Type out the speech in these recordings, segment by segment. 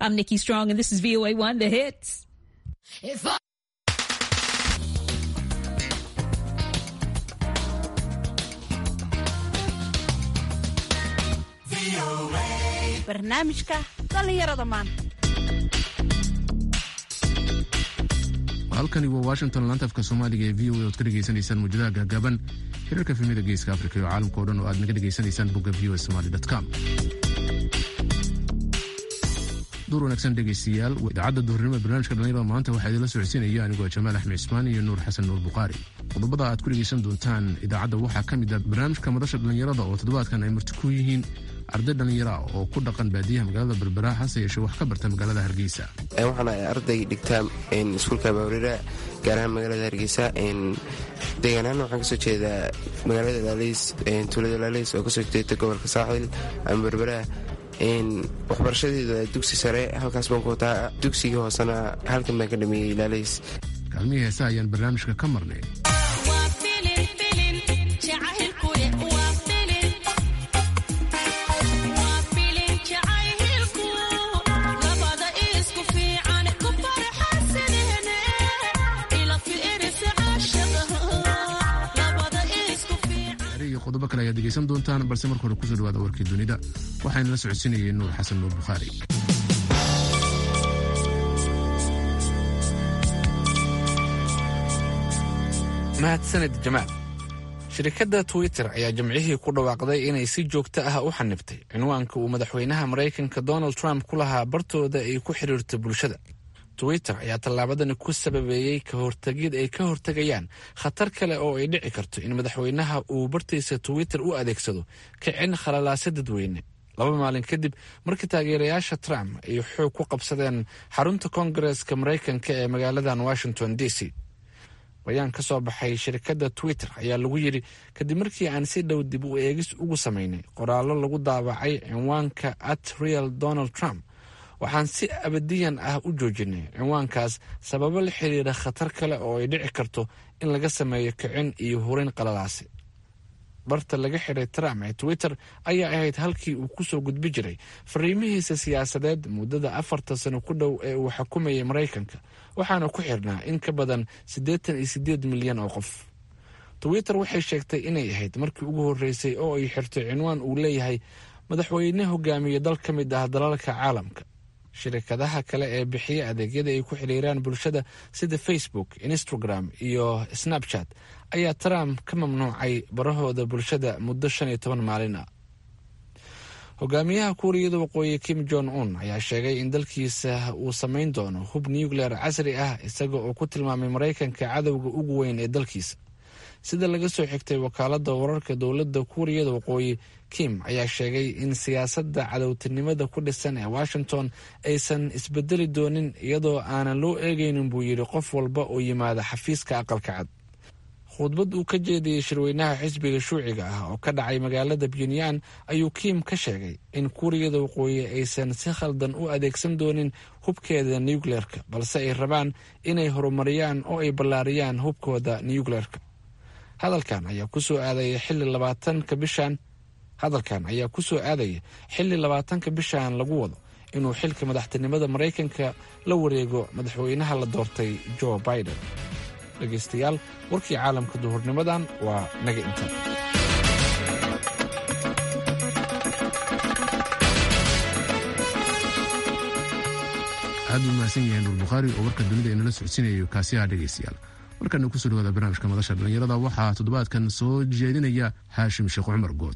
I'm Nikki Strong, and this is VOA One, the hits. If I barnaamijka dhallinyarada maanta halkani waa washington laanta afka soomaaliga ee v o a oad ka dhegaysanaysaan muujadaha gaagaaban xiriirka filmida geeska afrika iyo caalamka o dhan oo aad naga dhegaysanaysaan bogga v o a somali com duur wanaagsan dhegaystayaal idaacadda duhurnimo ee barnaamijka dhallinyarada maanta waxaa idinla socodsiinaya anigoo jamaal axmed cismaan iyo nuur xasan nuur bukhaari qodobada aad ku dhegaysan doontaan idaacadda waxaa ka mid ah barnaamijka madasha dhallinyarada oo toddobaadkan ay marti ku yihiin arday dhallinyara oo ku dhaqan baadiyaha magaalada berbera hase yeeshee wax ka barta magaalada hargeysa waxaana arday dhigtaa iskuulka bawrira gaar ahaan magaalada hargeysa deegaanahaan waxaan kasoo jeedaa magaalada laaleys tuulada laaleys oo kasoo jeeda gobolka saaxil ama berbera waxbarashadeeda dugsi sare halkaas baan ku wataa dugsigii hoosena halkan baan ka dhameeyey laaleys kaalmihii heesa ayaan barnaamijka ka marnay qodobo kale ayaad degaysan doontaan balse marka hore kusoo dhawaada warkii dunida waxaana la socodsiinayay nuur xasan nuur bukhaari mahadsaned jamaal shirkadda twitter ayaa jimcihii ku dhawaaqday inay si joogto ah u xanibtay cinwaanka uu madaxweynaha maraykanka donald trump ku lahaa bartooda ay ku xidhiirto bulshada twitter ayaa tallaabadani ku sababeeyey ka hortegid ay ka hortegayaan khatar kale oo ay dhici karto in madaxweynaha uu bartiisa twitter u adeegsado kicin khalalaase dadweyne laba maalin kadib markii taageerayaasha trump ay xoog ku qabsadeen xarunta koongareeska maraykanka ee magaaladan washington d c bayaan ka soo baxay shirkadda twitter ayaa lagu yidhi kadib markii aan si dhow dib u eegis ugu samaynay qoraallo lagu daabacay cinwaanka at real donald trump waxaan si abadiyan ah u joojinay cinwaankaas sababo la xiriira khatar kale oo ay dhici karto in laga sameeyo kicin iyo hurin qalalaase barta laga xiray trump ee twitter ayaa ahayd halkii uu ku soo gudbi jiray fariimihiisa siyaasadeed muddada afarta sano ku dhow ee uu xukumayay maraykanka waxaana ku xirnaa in ka badan siddeetan iyo siddeed milyan oo qof twitter waxay sheegtay inay ahayd markii ugu horreysay oo ay xirtay cinwaan uu leeyahay madaxweyne hogaamiye dal ka mid ah dalalka caalamka shirkadaha kale ee bixiya adeegyada ay ku xiriiraan bulshada sida facebook instagram iyo snapchat ayaa trump ka mamnuucay barahooda bulshada muddo shan iyo toban maalin ah hogaamiyaha kuuriyada waqooyi kim jong un ayaa sheegay in dalkiisa uu samayn doono hub nuclear casri ah isaga oo ku tilmaamay maraykanka cadowga ugu weyn ee dalkiisa sida laga soo xigtay wakaaladda wararka dowladda kuuriyada waqooyi kim ayaa sheegay in siyaasadda cadowtinimada ku dhisan ee washington aysan isbedeli doonin iyadoo aanan loo eegaynin buu yidhi qof walba oo yimaada xafiiska aqalka cad khudbad uu ka jeediyey shirweynaha xisbiga shuuciga ah oo ka dhacay magaalada puntland ayuu kim ka sheegay in kuuriyada waqooyi aysan si khaldan u adeegsan doonin hubkeeda nucleerka balse ay rabaan inay horumariyaan oo ay ballaariyaan hubkooda nucleerka hadalkan ayaa kusoo aadaya xilli labaatanka bishan hadalkan ayaa ku soo aadaya xilli labaatanka bishan lagu wado inuu xilka madaxtinimada maraykanka la wareego madaxweynaha la doortay joe biden dhegaystayaal warkii caalamka duhurnimadan waa naga inta aad buu mahadsan yahay nuur bukhaari oo warka dunida inala socodsiinayo kaasiyaha dhegaystayaal markana kusoo dhawaada barnaamijka madasha dhallinyarada waxaa toddobaadkan soo jeedinaya haashim sheekh cumar good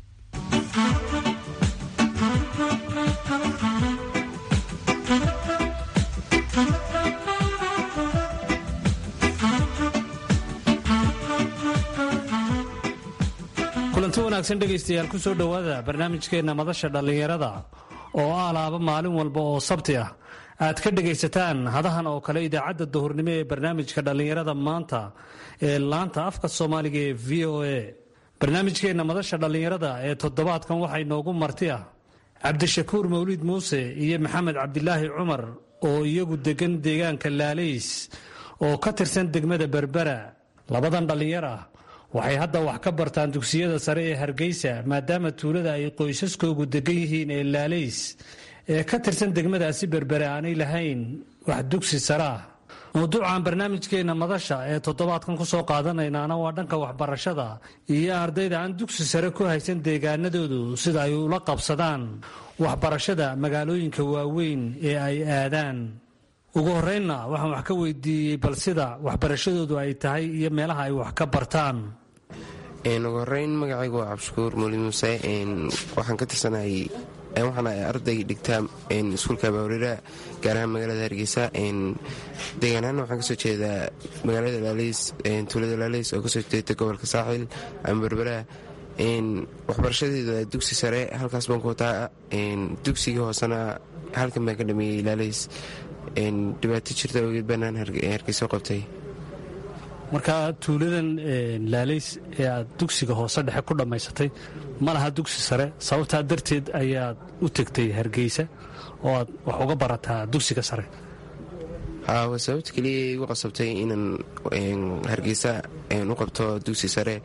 kulanti wanaagsan dhegaystayaal ku soo dhowaada barnaamijkeenna madasha dhallinyarada oo ah laaba maalin walba oo sabti ah aad ka dhegaysataan hadahan oo kale idaacadda duhurnimo ee barnaamijka dhallinyarada maanta ee laanta afka soomaaliga ee v o a barnaamijkeenna madasha dhallinyarada ee toddobaadkan waxaa inoogu marti ah cabdishakuur mawliid muuse iyo maxamed cabdilaahi cumar oo iyagu degan deegaanka laalays oo ka tirsan degmada berbera labadan dhallinyar ah waxay hadda wax ka bartaan dugsiyada sare ee hargeysa maadaama tuulada ay qoysaskoogu degan yihiin ee laalays ee ka tirsan degmadaasi berbere aanay lahayn wax dugsi sare ah mawduucan barnaamijkeenna madasha ee toddobaadkan ku soo qaadanaynaana waa dhanka waxbarashada iyo ardayda aan dugsi sare ku haysan deegaanadoodu sida ay ula qabsadaan waxbarashada magaalooyinka waaweyn ee ay aadaan ugu horreynna waxaan wax ka weydiiyey bal sida waxbarashadoodu ay tahay iyo meelaha ay wax ka bartaan ugu horeyn magacaygu waa cabdishakuur muuli muuse waxaan ka tirsanahay waxaana arday dhigtaa iskuulka abaawrera gaar ahaan magaalada hargeysa deegaanahaan waxaan kasoo jeedaa magaalada laaleys tuulada laaleys oo kasoo jeeda gobolka saaxil ama berbera waxbarashadeeda dugsi sare halkaas baan ku wataa dugsigii hoosena halkan baan ka dhameeyey laaleys dhibaato jirta ogeed baanaan hargeyso qabtay marka tuuladan laaleys ee aad dugsiga hoose dhexe ku dhammaysatay ma laha dugsi sare sababtaa darteed ayaad u tegtay hargeysa oo aad wax uga barataa dugsiga sare waa sababta keliya igu qasabtay inaan hargeysa u qabto dugsi sare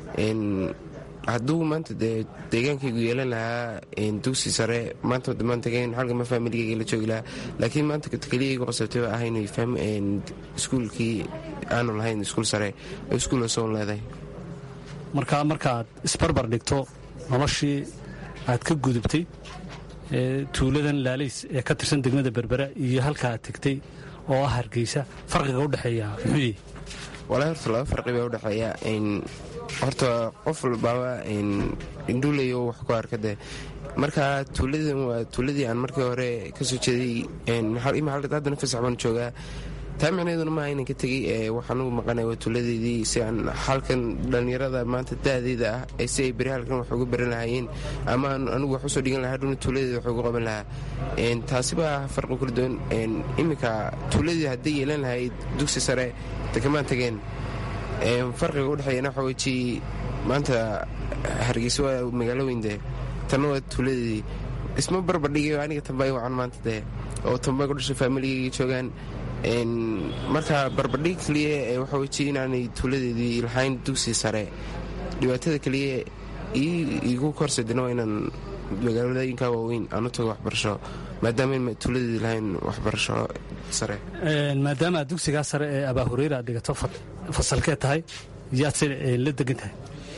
hadduu maanta dee deegaankaygu yeelan lahaa dugsi sare maanta damaantagen xalgama faamiligayga la joogi lahaa laakiin maanta keliya igu qasabtay waa ahayn iskuulkii aanu lahayn iskuul sare iskuul osoon leedahay marka markaaad isbarbar dhigto noloshii aad ka gudubtay tuuladan laalays ee ka tirsan degmada berbera iyo halka aad tegtay oo ah hargeysa farqiga udhexeeya muxuu walaa horta laba farqi baa udhexeeya horta qof walbaaba indhuuleyo wax ku arkade marka tuuladan waa tuuladii aan markii hore kasoo jeeday haddana fasax baan joogaa taa micneeduna maaha inaan ka tegey waxaan ugu maqanay waa tuuladeedii si aan halkan dhallinyarada maanta da'deeda ah si ay beri halkan wax uga baran lahaayeen ama anigu wax usoo dhigan lahaa hadhuna tuuladeeda wax uga qaban lahaa taasi baa farqi kala duwan iminka tuuladii hadday yeelan lahayd dugsi sare dekamaan tageen farqiga udhexeeyana waxa weji maanta hargeysa waa magaalo weyndee tanna waa tuuladeedii isma barbardhigayo aniga tambay wacan maanta dee oo tambay ku dhashay faamiligayga joogaan marka barbardhig keliya waxa weji inaanay tuuladeedii lahayn dugsi sare dhibaatada keliya igu korsadina waa inaan magaalooyinka waaweyn aan u tago waxbarasho maadaama tuuladeedii lahayn waxbarasho sare maadaama aad dugsigaa sare ee abaahureyra aad dhigato fasalkee tahay yaadse la degan tahay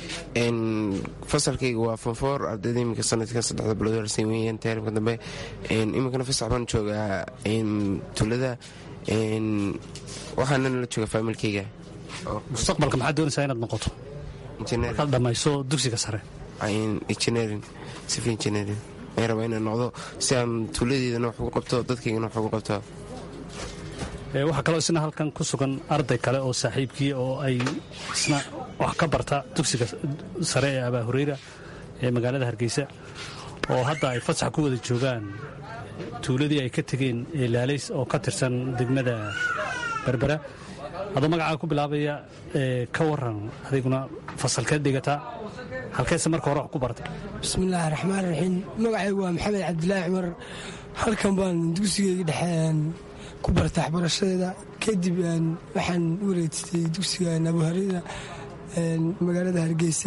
fasalkayga waa fonfoor ardayda iminka sanadka saddexda bilood harsan weeyaan taarimka dambe iminkana fasax baan joogaa tuulada waxaanana la jooga faamilkayga mustaqbalka maxaad doonaysaa inaad noqoto markaad dhammayso dugsiga sare engineering civil engineering aan rabaa inaan noqdo si aan tuuladeedana wax ugu qabto dadkaygana wax ugu qabto waxaa kaloo isna halkan ku sugan arday kale oo saaxiibkii oo ay isna wax ka barta dugsiga sare ee abaa hureyra ee magaalada hargeysa oo hadda ay fasax ku wada joogaan tuuladii ay ka tegeen ee laalays oo ka tirsan degmada berbera adoo magacaa ku bilaabaya ka waran adiguna fasalkeed dhigataa halkeese marka hore wax ku bartay bismillaahi raxmaan raxiim magacaygu waa maxamed cabdilaahi cumar halkan baan dugsigeyga dhexeen ku barta waxbarashadeeda kadib waxaan u wareejistay dugsiga abuharida magaalada hargeysa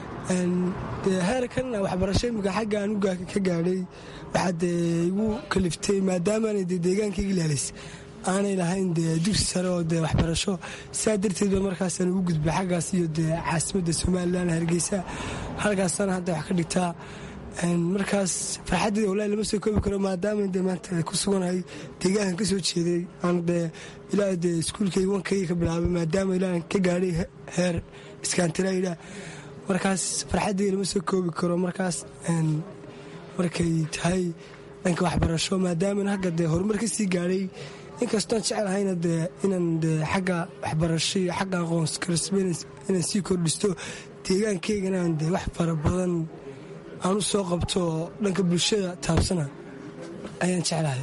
heerkanna waxbarasho imika xagga aan ka gaadhay waxaa dee igu kaliftay maadaamaana dee deegaankayga ilaalays aanay lahayn dee dugsi sare oo dee waxbarasho sidaa darteed ba markaasaan ugu gudbay xaggaas iyo dee caasimadda somalilan hargeysa halkaasana hadda wax ka dhigtaa markaas farxaddeeda walahi lama soo koobi karo maadaama dee maanta ku suganahay deegaankan ka soo jeeday aan dee ilaa dee iskuulkayga wankayga ka bilaabay maadaama ilaa ka gaadhay heer iskaantilayda markaas farxaddeeda lama soo koobi karo markaas markay tahay dhanka waxbarasho maadaama hagga dee horumar ka sii gaadhay inkastoon jecelahayna dee inaan dee xagga waxbarasho iyo xagga aqoonskarsba inaan sii kordhisto deegaankaygana aan dee wax fara badan aan u soo qabto oo dhanka bulshada taabsana ayaan jeclahay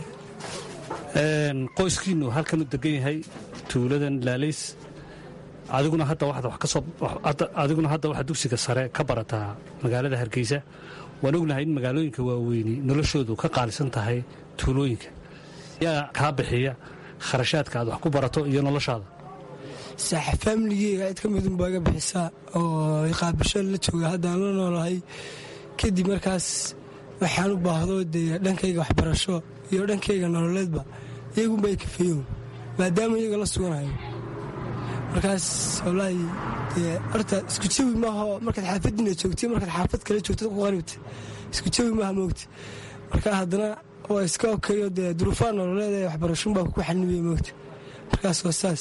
qoyskiinu halkan u degan yahay tuuladan laalays adiguna hadda waxaad waxaad dugsiga sare ka barataa magaalada hargeysa waan ognahay in magaalooyinka waaweyni noloshoodu ka qaalisan tahay tuulooyinka yaa kaa bixiya kharashaadka aad wax ku barato iyo noloshaada saaxa faamiligeyga cid ka midun baa iga bixisaa oo qaabisho la jooga haddaan la noolahay kadib markaas waxaan u baahdo dee dhankayga waxbarasho iyo dhankayga nololeedba iyagunba ay kafeeyo maadaama iyaga la suganayo markaas wallaahi dee horta isku jawi maaha markaad xaafadiina joogtay markaad xaafad kale joogtad ku qaribta isku jawi maaha moogta marka haddana waa iska okeeyo dee duruufaha nololeed ee waxbarashunbaa ku xanibaya moogta markaas waa saas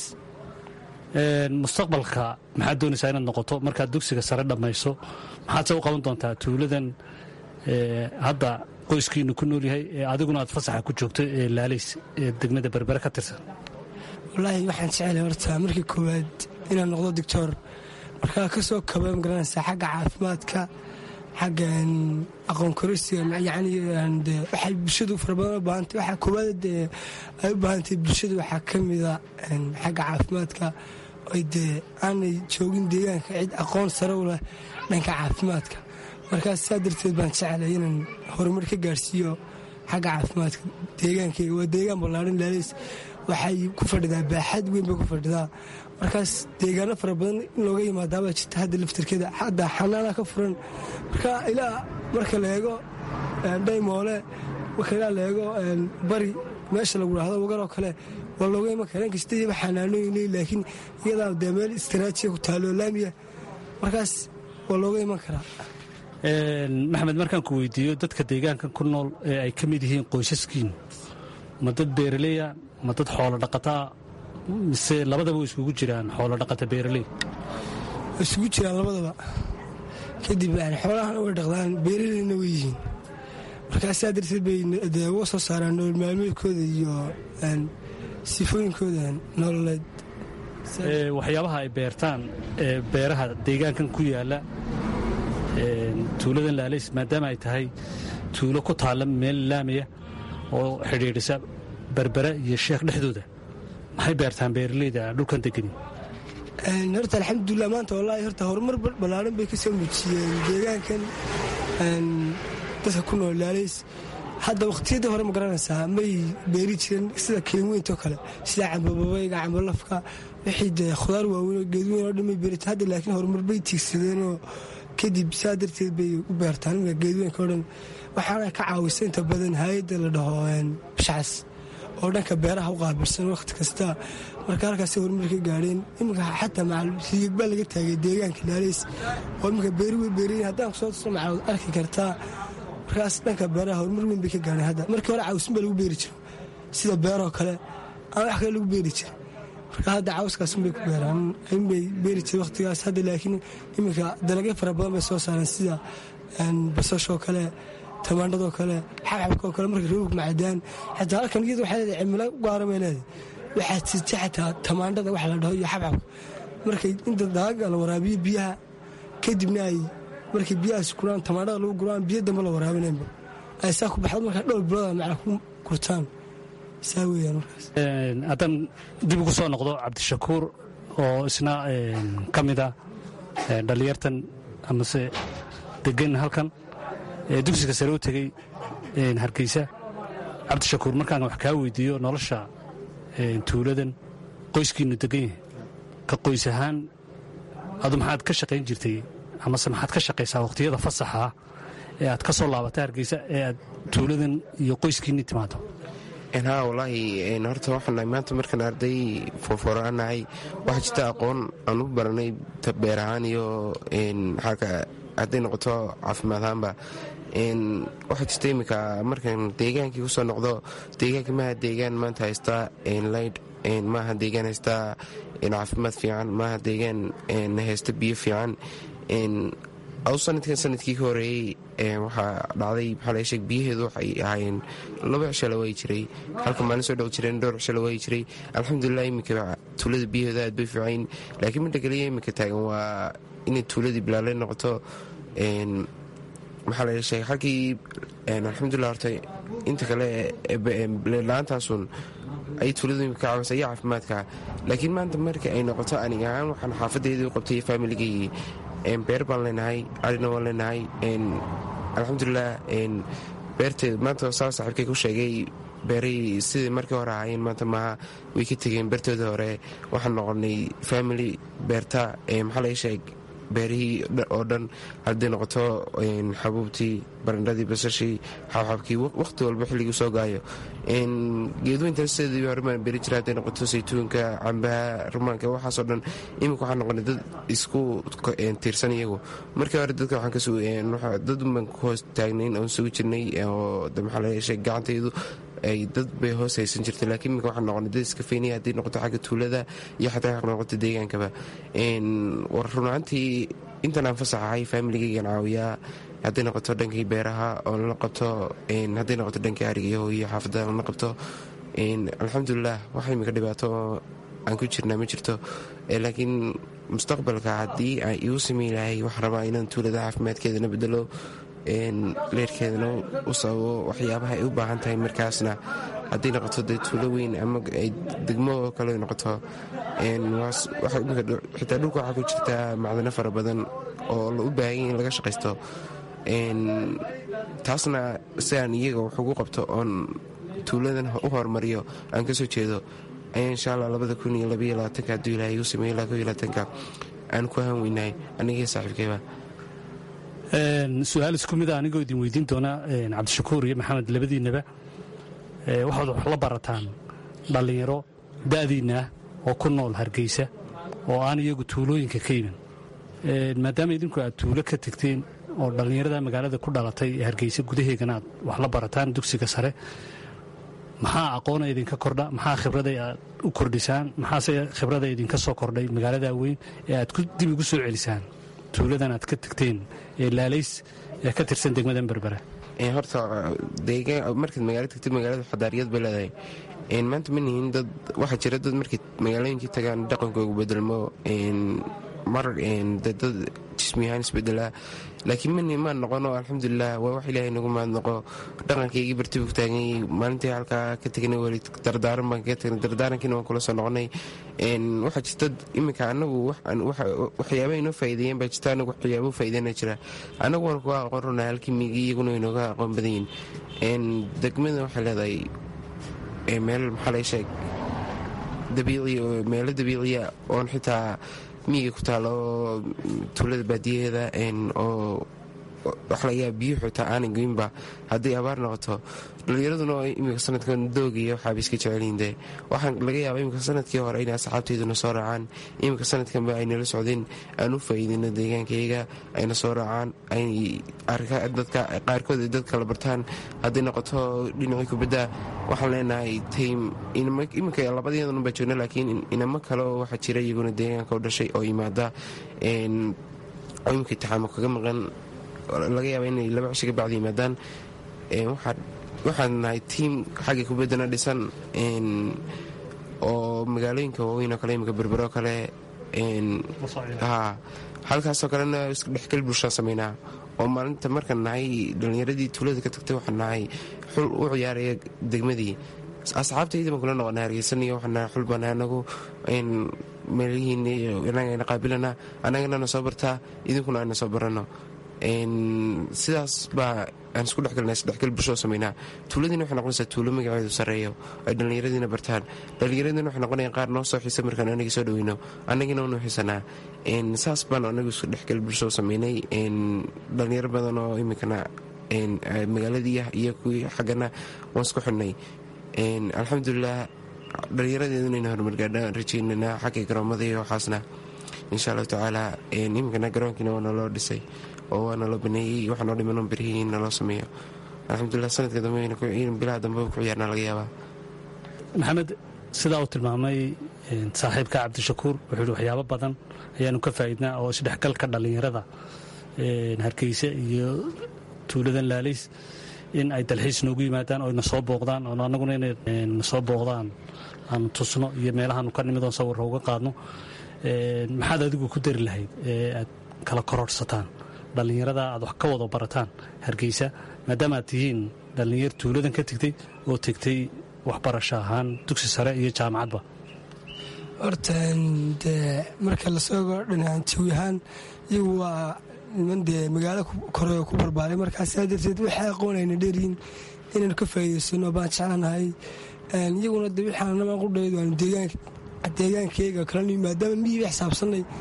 mustaqbalka maxaad doonaysaa inaad noqoto markaad dugsiga sare dhammayso maxaad se u qaban doontaa tuuladan hadda qoyskiinu ku nool yahay ee adiguna aad fasaxa ku joogto ee laalays ee degmada berbere ka tirsan wallaahi waxaan jecelahay horta markii koowaad inaan noqdo doctor markaa ka soo kaba magaranaysaa xagga caafimaadka xagga aqoon korisiga yani de waxay bulshadu fara badan u baahantay waxaa koowaad dee ay u baahantay bulshadu waxaa ka mida xagga caafimaadka ay dee aanay joogin deegaanka cid aqoon sare u leh dhanka caafimaadka markaas saa darteed baan jeclay inaan horumar ka gaarsiiyo xagga caafimaadka deegaankayga waa deegaan ballaaran laalays waxay ku fadhidaa baaxad weyn bay ku fadhidaa markaas deegaano fara badan in looga yimaadaabaa jirta hadda laftarkeeda hadda xanaana ka furan marka ilaa marka la eego dhaymoole marka ilaa la eego bari meesha lagu dhahdo wagaroo kale waa looga iman kara inkasta iyaba xanaanooyin leey laakiin iyadaa dee meel istaraatijiya ku taalo laamiya markaas waa looga iman karaa maxamed markaan ku weydiiyo dadka deegaankan ku nool ee ay ka mid yihiin qoysaskiin ma dad beeraleya ma dad xoolo dhaqataa mise labadaba way iskugu jiraan xoolo dhaqata beeraley isugu jiraan labadaba kadib xoolahana way dhaqdaan beeraleyna way yihiin markaasaa darteed bay dee uga soo saaraan nolol maalmeedkooda iyo sifooyinkooda nololeed waxyaabaha ay beertaan ee beeraha deegaankan ku yaala tuuladan laalays maadaama ay tahay tuulo ku taalla meel laamiya oo xidhiidhisa berbere iyo sheekh dhexdooda maxay beertaan beeraleyda dhulkan degani horta alxamdulilah maanta wallaahi horta horumar ballaaran bay ka soo muujiyeen deegaankan dadka ku nool laalays hadda wakhtiyadii hore ma garanaysaa may beeri jireen sida kelinweyntoo kale sida cambababayga cambalafka wixii dee khudaar waaweyn oo geedweyn oo dhan may beerita hadda laakiin horumar bay tiigsadeenoo kadib saa darteed bay u beertaan imika geedweynka o dhan waxaana ka caawisa inta badan hay-adda la dhaho bishcas oo dhanka beeraha u qaabilsan wakhti kasta marka halkaasay horumar ka gaadheen iminka xataa macalriyig baa laga taagay deegaanka laalays oo iminka beeri way beerayin haddaan kusoo tusno macalod arki kartaa markaas dhanka beeraha horumar weyn bay ka gaadheen hadda markii hore cawsin baa lagu beeri jiro sida beeroo kale aan wax kale lagu beeri jira marka hadda cawskaasunbay ku beeraan inbay beeri jira wakhtigaas hadda laakiin iminka dalagyo fara badan bay soo saareen sida basashoo kale tamaandhadoo kale xabxabkaoo kale markay roobog macadaan xataa halkan iyada waxay leedahay cimilo gaara bay leedahay waxaad sirtay xataa tamaandhada wax la dhaho iyo xabxabka markay inta daaga la waraabiyo biyaha kadibna ay markay biyahaas guraan tamaandhada lagu guraan biyo dambe la waraabinaynba ay saa ku baxdo markaa dhowr bilooda macna ku gurtaan saa weeyaan markaas haddaan dib ugu soo noqdo cabdishakuur oo isna ka mida dhallinyartan amase degan halkan dugsiga sare u tegey hargeysa cabdishakuur markaan wax kaa weydiiyo nolosha tuuladan qoyskiinu degan yahay ka qoys ahaan adu maxaad ka shaqayn jirtay amase maxaad ka shaqaysaa wakhtiyada fasaxa ee aad ka soo laabata hargeysa ee aad tuuladan iyo qoyskiinni timaado ha wallaahi horta waxaanahay maanta markaan arday foorfooranahay waxaa jirta aqoon aan u baranay beer ahaan iyo xagga hadday noqoto caafimaad ahaanba waxaa jirta iminka markaan deegaankii kusoo noqdo deegaanka maaha deegaan maanta haystaa laydh maaha deegaan haystaa caafimaad fiican maaha deegaan haysta biyo fiican aw sanadkan sanadkii ka horeeyey waxaa dhacday maxaa laga sheeg biyaheedu waxay ahaayeen laba cisho la waayi jiray halka maalin soo dhow jireen dhowr cisho la waayi jiray alxamdulilah iminka tuulada biyaheedu aad bay fiicayn laakiin midha kaliya iminka taagan waa inay tuuladii bilaaley noqoto maxaa laga sheegay halkii alxamdulilah horta inta kale leedla-aantaasun ay tuuladu imika ka caawisa iyo caafimaadka laakiin maanta marka ay noqoto aniga ahaan waxaan xaafadeedii u qabtay faamiligayii beer baan leenahay arina waan leenahay alxamdulilah beerteed maanta saa saaxiibkay ku sheegay beeray sidai markii hore ahaayeen maanta maaha way ka tegeen beertooda hore waxaan noqonay family beerta maxaa laga sheeg beerihii oo dhan hadday noqoto xabuubtii barandhadii basashii xabxabkii waqti walba xilligii soo gaayo geedweynta sideedii horemaan beri jira hadday noqoto saytuunka cambaha rumaanka waxaasoo dhan iminka waxaa noqonay dad isku tiirsan iyagu markii hore dadka dad baan ku hoos taagnayn oon sugi jirnay oo maxaa la yeeshay gacantaydu ay dad bay hoos haysan jirtay laakiin iminka waxaa noqonay dad iska feynaya hadday noqoto xagga tuulada iyo xataa noqoto deegaankaba war runaantii intan aan fasaxahay faamiligaygan caawiyaa hadday noqoto dhankii beeraha oo lala qabto hadday noqoto dhankii arigayo iyo xaafadda lala qabto alxamdulilah wax imika dhibaato aan ku jirnaa ma jirto laakiin mustaqbalka haddii aan igu samey lahay waxaan rabaa inaan tuulada caafimaadkeedana bedelo leerkeedana u sababo waxyaabaha ay u baahan tahay markaasna hadday noqoto dee tuulo weyn ama degmo oo kale noqoto xitaa dhulka waxaa ku jirtaa macdano fara badan oo la u baahanya in laga shaqaysto taasna si aan iyaga wax ugu qabto oon tuuladan u horumariyo aan ka soo jeedo ayaa insha allah labada kun iyo labaiyo labaatanka hadduu ilahay igu sameeyo ilaa ko iyo labaatanka aan ku ahan weynahay anigii saaxiibkayba su-aal isku mid a anigoo idin weydiin doona cabdishakuur iyo maxamed labadiinnaba waxaad wax la barataan dhallinyaro da'diinna ah oo ku nool hargeysa oo aan iyagu tuulooyinka ka iman maadaama idinku aad tuulo ka tegteen oo dhallinyarada magaalada ku dhalatay ee hargeysa gudaheegana aad wax la barataan dugsiga sare maxaa aqoona idinka kordha maxaa khibraday aad u kordhisaan maxaase khibrada idinka soo kordhay magaalada weyn ee aad dib ugu soo celisaan tuuladan aad ka tegteen ee laalays ee ka tirsan degmadan berbera horta markaad magaalo tagtid magaalada xadaariyad bay leedahay maanta ma nihin dad waxaa jira dad markay magaalooyinkii tagaan dhaqankoogu bedelmo mar dad jismi ahaan isbedelaa laakiin mani maan noqono alxamdulilah waa wax ilaahay nagu mahadnaqo dhaqankaygii bartibu ku taaganyay maalintii halkaa ka tegnay weli dardaaran baan kaga tegnay dardaarankiina waan kula soo noqonay waxaa jirta iminka anagu waxyaaba inoo faa'iideeyeen baa jirta anagu waxyaaba faa'iideyna jira anagu waan kuga aqoon runaa halkii migi iyaguna inooga aqoon badan yihin degmada waxay leedahay meel maxaa laga sheeg dabiici meelo dabiiciya oon xitaa miyiga ku taalo tuulada baadiyaheeda oo wax laga yaaba biyuhu xitaa aanay goynba hadday abaar noqoto dhallinyaraduna imika sanadkan doogiya waxaaba iska jecelyihin dee waxaan laga yaaba imika sanadkii hore inay asxaabtayduna soo raacaan imika sanadkanba ay nala socdeen aan u faa'iidino deegaankayaga ayna soo raacaan dadka qaarkood ay dad kala bartaan hadday noqoto dhinacii kubadda waxaan leenahay taym iminka labadeedanun baa joogna laakiin inamo kale oo waxaa jira iyaguna deegaanka u dhashay oo yimaada oo imika intixaamo kaga maqan laga yaaba inay laba cisho ka bacda yimaadaan waxaan nahay tiim xagga kubaddana dhisan oo magaalooyinka waaweyn oo kale imika berbero kale halkaasoo kalena isdhexgal bulshaan samaynaa oo maalinta markaan nahay dhallinyaradii tuulada ka tagtay waxaan nahay xul u ciyaaraya degmadii asxaabtayda baan kula noqonay hargeysaniyo waxaan nahay xul baan anagu meelihiin inagana qaabilana annagana na soo bartaa idinkuna aana soo baranno sidaas baa aan isku dhexgalna isdhexgal bulshoo samaynaa tuuladiina waxay noqonaysaa tuulo magaceedu sarreeyo ay dhallinyaradiina bartaan dhallinyaradiina waxay noqonayaan qaar noo soo xiisa markaan anagii soo dhaweyno annagina unu xiisanaa saas baan anagu isku dhexgal bulshoo samaynay dhallinyaro badan oo iminkana magaaladii iyo kuwii xaggana waan isku xidhnay alxamdulilah dhallinyaradeeduna ina horumargaadhaan rajeynana xagga garoomada iyo waxaasna insha allahu tacaala iminkana garoonkiina waa naloo dhisay oo waa naloo baneeyey waxaa noo dhiman berihii in naloo sameeyo alxamdulilah sanadka dambe bilaha dambeba ku ciyaarna laga yaabaa maxamed sidaa uu tilmaamay saaxiibka cabdishakuur wuxuu yihi waxyaabo badan ayaanu ka faa'iidnaa oo isdhexgalka dhallinyarada hargeysa iyo tuuladan laalays in ay dalxiis noogu yimaadaan oo na soo booqdaan oo annaguna inay na soo booqdaan aanu tusno iyo meelahaanu ka nimid oon sawirra uga qaadno maxaad adigu ku dari lahayd ee aad kala kororhsataan dhallinyarada aad wax ka wada barataan hargeysa maadaama aad tihiin dhallinyar tuuladan ka tegtay oo tegtay waxbarasho ahaan dugsi sare iyo jaamacadba horta dee marka lasoo ego dhinaan jawi ahaan iyagu waa niman dee magaalo kore ku barbaaray markaa saa darteed waxay aqoonayna dheeryiin inaynu ka faa'iidaysano baan jeclanahay iyaguna de wixaanama qudhayd waanu deegaankeyga kalanu maadaama miyiba xisaabsanay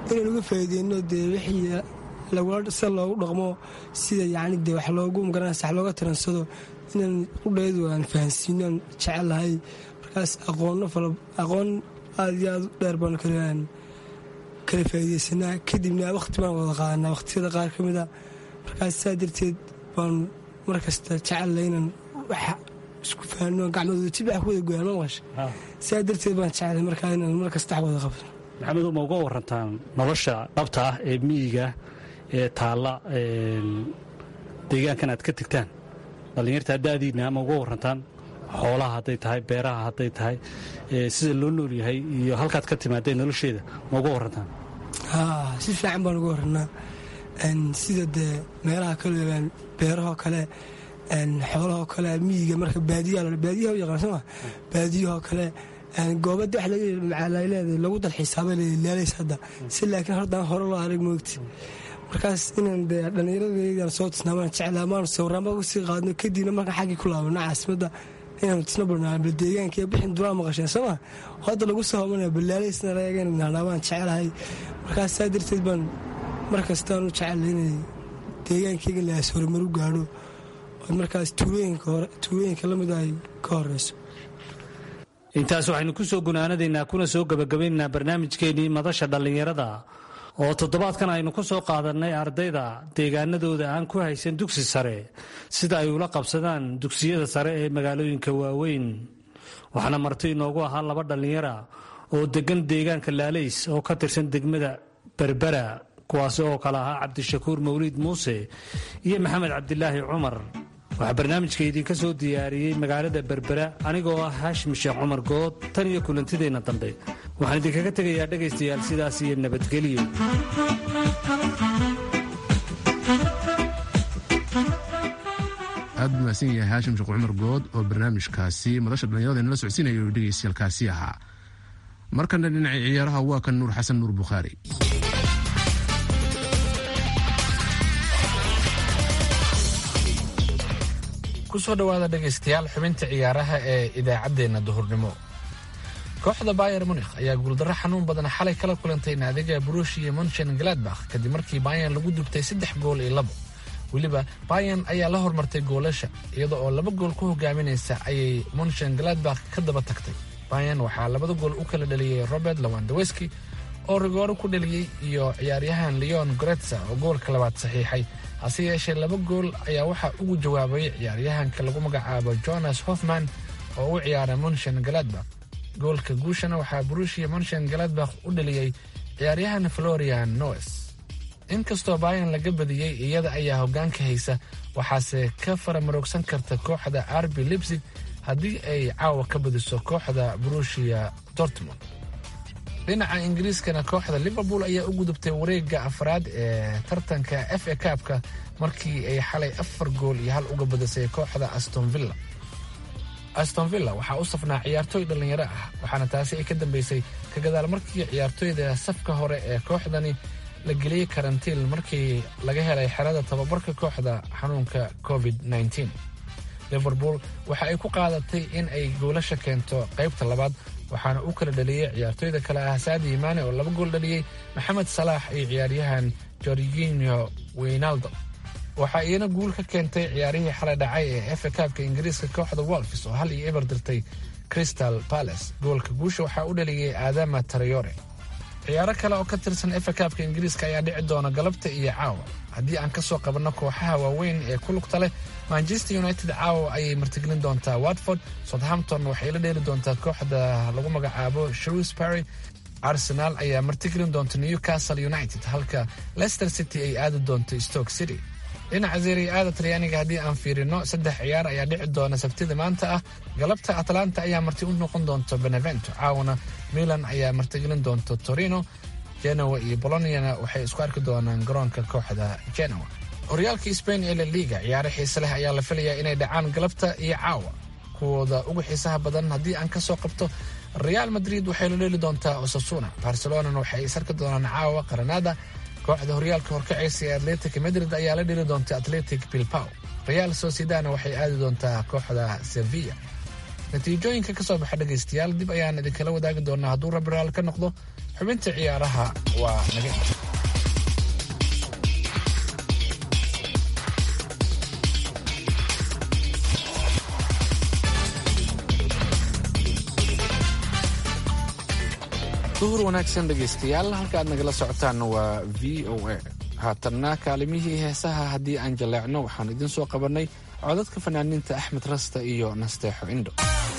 inaan uga faa'iideyno dee wixii lagula sida loogu dhaqmo sida yacni dee wax loogu magaranaysa wax looga tiransado inaan qudheedu aan fahansiino aan jecelahay markaas aqoonno fala aqoon aad iyo aad u dheer baan kalaan kala faa'iideysanaa kadibna wakhti baan wada qaadanaa wakhtiyada qaar ka mid a markaas saa darteed baan mar kasta jecellay inaan wax isku fahanno gacmadooda jibax ku wada goyaan ma maqasha saa darteed baan jeclay markaa inaan mar kasta wax wada qabno maxamedow ma uga warantaan nolosha dhabta ah ee miyiga ee taalla deegaankan aad ka tegtaan dhallinyarta daadiinna ma uga warantaan xoolaha hadday tahay beeraha hadday tahay sida loo nool yahay iyo halkaad ka timaadeen nolosheeda ma uga warantaan haa si fiican baan uga warannaa sida dee meelaha kale beerahoo kale xoolahoo kale miyiga marka baadiyaha baadiyaha u yaqaan sooma baadiyahoo kale goobada wax leedahay lagu dalxiisaaba leelays hadda si laakiin hordaan hore loo arag moogti markaas inaan dee dhallinyaradeedaan soo tisnaamaan jeclaa maanu sawiraanba uga sii qaadno kadibna marka xaggii ku laabano caasimadda inaanu tisna barnaa bal deegaanka iyo bixin duraa maqasheen sooma hadda lagu soo homanaya balaalaysna laegan nahnaa jecelahay markaas saa darteed baan mar kastaan u jecellay inay deegaankayga laas horumaru gaadho oo markaas tuulooyinka lamid ay ka horeyso intaas waxaynu ku soo gunaanadaynaa kuna soo gebagabaynaynaa barnaamijkeennii madasha dhallinyarada oo toddobaadkan aynu ku soo qaadannay ardayda deegaanadooda aan ku haysan dugsi sare sida ay ula qabsadaan dugsiyada sare ee magaalooyinka waaweyn waxaana marti inoogu ahaa laba dhallinyara oo deggan deegaanka laalays oo ka tirsan degmada berbera kuwaasi oo kale ahaa cabdishakuur mawliid muuse iyo maxamed cabdilaahi cumar waxaa barnaamijka idinka soo diyaariyey magaalada berbera anigoo ah haashim sheekh cumar good tan iyo kulantideenna dambe waxaan idinkaga tegayaa dhegaystayaal sidaas iyo nabadgelyo aad buu mahadsan yahay haashim sheekh cumar good oo barnaamijkaasi madasha dhallinyarada inala socodsiinaya oo dhegaystayaalkaasi ahaa markana dhinacii ciyaaraha waa kan nuur xasan nuur bukhaari kusoo dhowaada dhegaystayaal xubinta ciyaaraha ee idaacaddeenna duhurnimo kooxda bayer munikh ayaa guuldarro xanuun badan xalay kala kulantay naadiga brushia monchen gladbakh kadib markii bayan lagu dubtay saddex gool iyo labo weliba bayan ayaa la hormartay goolasha iyada oo laba gool ku hogaaminaysa ayay monchen gladbakh ka daba tagtay bayan waxaa labada gool u kala dhaliyey robert lawandaweski oo rigooro ku dhaliyey iyo ciyaaryahan leon goretza oo goolka labaad saxiixay hase yeeshee laba gool ayaa waxaa ugu jawaabay ciyaaryahanka lagu magacaabo jonas hoffman oo u ciyaara monchen galadbakh goolka guushana waxaa brushia monchen galadbakh u dhaliyey ciyaaryahan florian noes inkastoo bayan laga badiyey iyada ayaa hoggaanka haysa waxaase ka faramaroogsan karta kooxda arbi libsig haddii ay caawa ka badiso kooxda brushia dortmund dhinaca ingiriiskana kooxda liverpool ayaa u gudubtay wareegga afraad ee tartanka f a kaabka markii ay xalay afar gool iyo hal uga badisay kooxda astonvilla astonvilla waxaa u safnaa ciyaartooy dhallinyaro ah waxaana taasi ay ka dambeysay ka gadaal markii ciyaartooyda safka hore ee kooxdani la geliyey karantiin markii laga helay xerada tababarka kooxda xanuunka covid liverpool waxa ay ku qaadatay in ay goolasha keento qaybta labaad waxaana u kala dhaliyey ciyaartooyda kale ah saadi imaane oo laba gool dhaliyey maxamed salaax iyo ciyaaryahan jorginho weynaldo waxaa iyana guul ka keentay ciyaarihii xalay dhacay ee efa kaabka ingiriiska kooxda wolfs oo hal iyo eber dirtay crystal palace goolka guusha waxaa u dhaliyey aadama tarayore ciyaaro kale oo ka tirsan efa kaabka ingiriiska ayaa dhici doona galabta iyo caawa haddii aan ka soo qabanno kooxaha waaweyn ee ku lugta leh manchester united caawa ayay martigelin doontaa watford southampton waxay la dheeli doontaa kooxda lagu magacaabo shrewsbury arsenal ayaa martigelin doonta newcastle united halka leicester city ay aadi doonto stoke city dhinaca serie aada talyaaniga haddii aan fiirino saddex ciyaar ayaa dhici doona sabtida maanta ah galabta atlanta ayaa marti u noqon doonto benevento caawana milan ayaa martigelin doonto torino genoa iyo boloniana waxay isku arki doonaan garoonka kooxda genoa horyaalka spain ee la liga ciyaaro xiise leh ayaa la filayaa inay dhacaan galabta iyo caawa kuwooda ugu xiisaha badan haddii aan ka soo qabto real madrid waxay la dheeli doontaa osasuna barcelonana waxay isarki doonaan caawa qaranada kooxda horyaalka horkacaysa ee atletic madrid ayaa la dheli doonta atletic bilbao real sociedana waxay aadi doontaa kooxda sevilla natiijooyinka ka soo baxa dhegaystayaal dib ayaan idinkala wadaagi doonaa hadduu rabbi raal ka noqdo xubinta ciyaaraha waa naga inta duhur wanaagsan dhegaystayaal halka aad nagala socotaan waa v o a haatanna kaalimihii heesaha haddii aan jaleecno waxaan idiin soo qabannay codadka fanaaniinta axmed rasta iyo nasteexo indho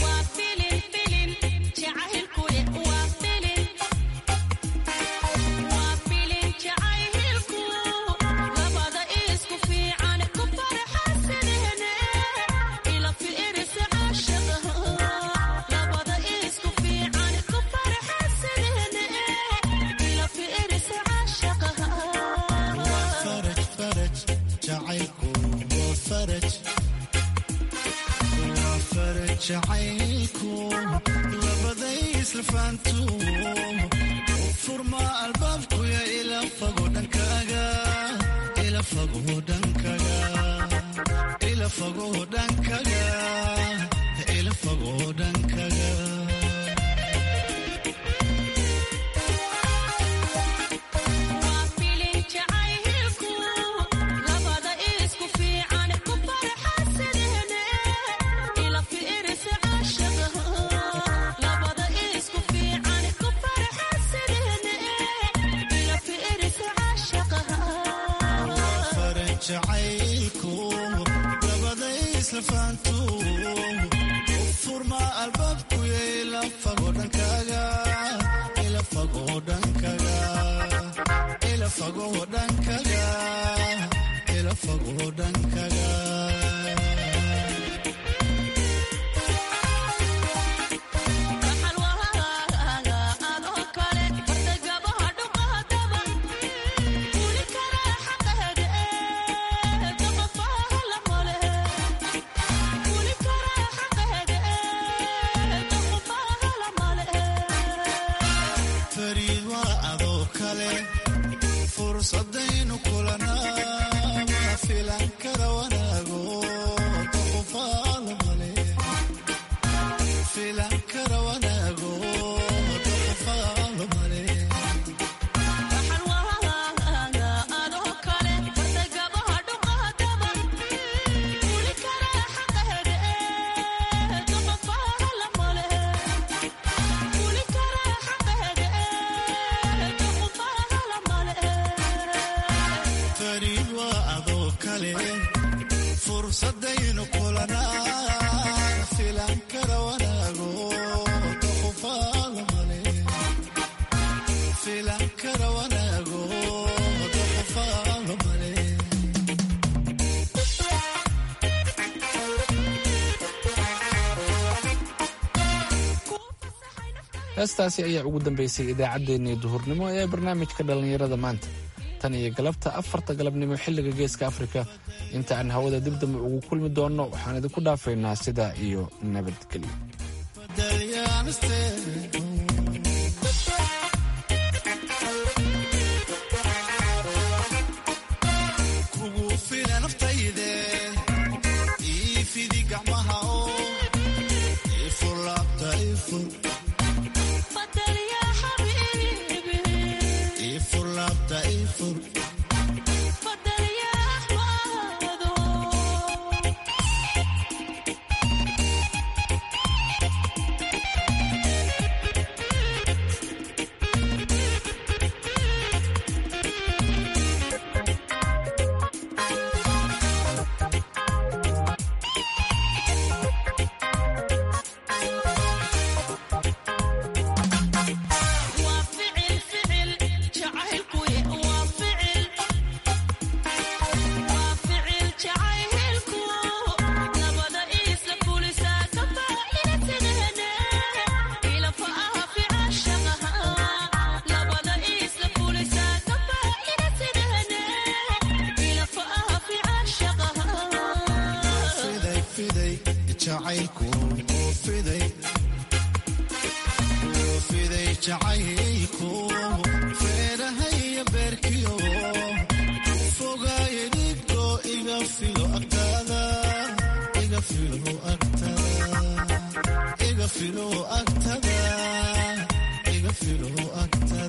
heestaasi ayaa ugu dambeysay idaacaddeenii duhurnimo ee barnaamijka dhallinyarada maanta tan iyo galabta afarta galabnimo xilliga geeska afrika inta aan hawada dib dambe ugu kulmi doonno waxaan idinku dhaafaynaa sidaa iyo nabadgelyo filo agtada filo agtada iga filo agtada